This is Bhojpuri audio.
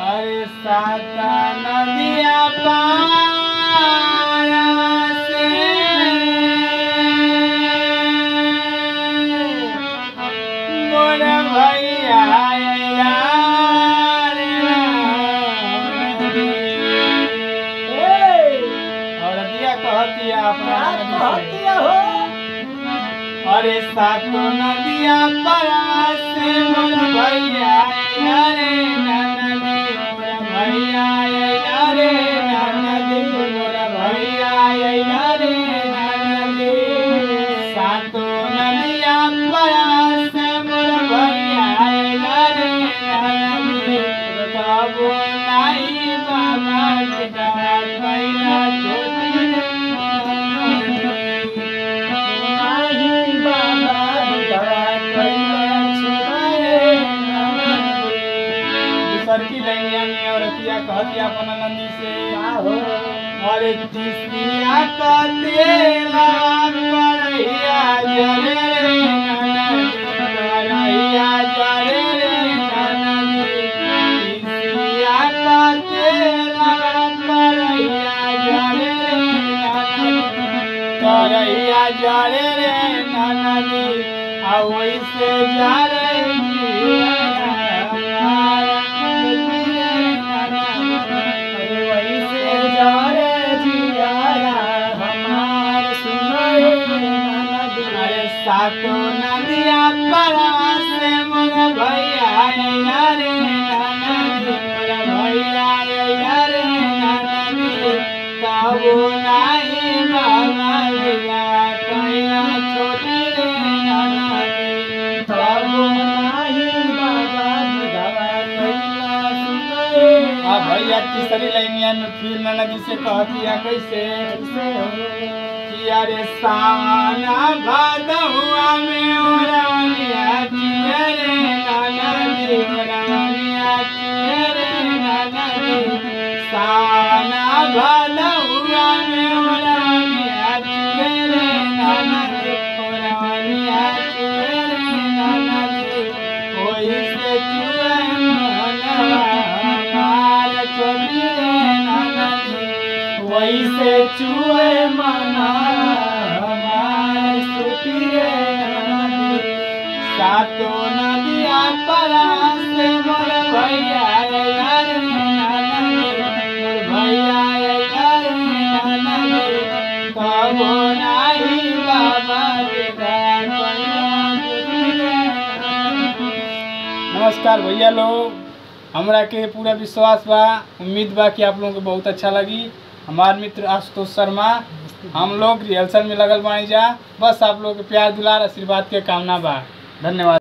अरे साता नदिया पार से मोर भैया यार और दिया कहतिया अपना नदी से। अरे सातो नदिया पार से मोर भैया रे नदी मोर भैया रे नदी मोर भैया रे नदी सातो नदिया पार से मोर भैया रे नदी तब नाही बाबा बेटा कैला छोटी दूसर की लैया में औरतिया कहतिया अपन नंदी से अरे तिसिया का तेला करैया जरे रे ननदी, करैया जरे रे ननदी। तिसिया का तेला करैया जरे रे ननदी, करैया जरे रे ननदी आ वैसे जरे अरे सातो नदिया परा से मोर भैया रे ननदी मोर भैया रे ननदी तबो नाही बाबा लिया कैला छोटी रे ननदी तबो आ भैया तीसरी लाइनिया में फिर ननदी से कहतिया कैसे किया रे सावना भादहुआ में ओरवनिया किया रे ननदी ओरवनिया किया रे ननदी सावना भादहुआ में ओरवनिया किया रे ननदी ओरवनिया किया रे ननदी कोई से चुए मनवा हमार चोरी रे ननदी वैसे चुए मना हमार सुती रे नदी सातो नदिया परा से मोर भैया रे यार नदी मोर भैया रे यार नदी कबो नाही बाबा बेटा नमस्कार भैया लोग हमरा के पूरा विश्वास बा उम्मीद बा कि आप लोगों को बहुत अच्छा लगी हमार मित्र आशुतोष शर्मा हम लोग रिहर्सल में लगल बानी जा बस आप लोग के प्यार दुलार आशीर्वाद के कामना बा धन्यवाद